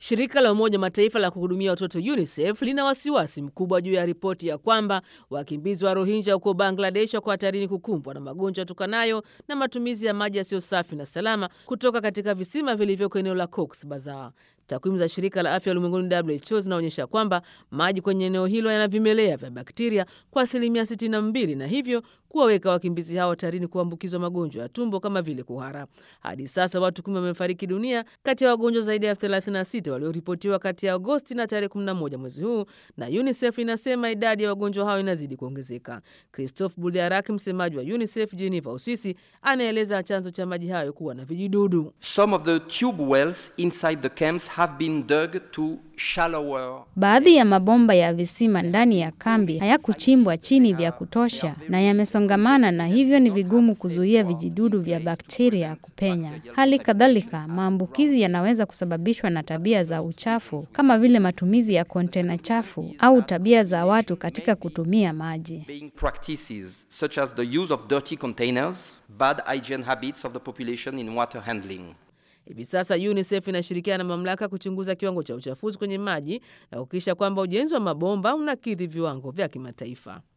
Shirika la Umoja Mataifa la kuhudumia watoto UNICEF lina wasiwasi mkubwa juu ya ripoti ya kwamba wakimbizi wa Rohingya huko Bangladesh wako hatarini kukumbwa na magonjwa yatokanayo na matumizi ya maji yasiyo safi na salama kutoka katika visima vilivyoko eneo la Cox Bazar. Takwimu za shirika la afya ulimwenguni WHO zinaonyesha kwamba maji kwenye eneo hilo yana vimelea vya bakteria kwa asilimia 62 na hivyo kuwaweka wakimbizi hao hatarini kuambukizwa magonjwa ya tumbo kama vile kuhara. Hadi sasa watu kumi wamefariki dunia kati ya wagonjwa zaidi ya 36 walioripotiwa kati ya Agosti na tarehe 11 mwezi huu, na UNICEF inasema idadi ya wagonjwa hao inazidi kuongezeka. Christophe Buliarak, msemaji wa UNICEF Geneva, Uswisi, anaeleza chanzo cha maji hayo kuwa na vijidudu. Some of the tube wells inside the camps have been dug to shallower. Baadhi ya mabomba ya visima ndani ya kambi hayakuchimbwa chini vya kutosha na yamesongamana, na hivyo ni vigumu kuzuia vijidudu vya bakteria kupenya. Hali kadhalika, maambukizi yanaweza kusababishwa na tabia za uchafu kama vile matumizi ya kontena chafu au tabia za watu katika kutumia maji. Being practices such as the use of dirty containers, bad hygiene habits of the population in water handling. Hivi sasa UNICEF inashirikiana na mamlaka kuchunguza kiwango cha uchafuzi kwenye maji na kuhakikisha kwamba ujenzi wa mabomba unakidhi viwango vya kimataifa.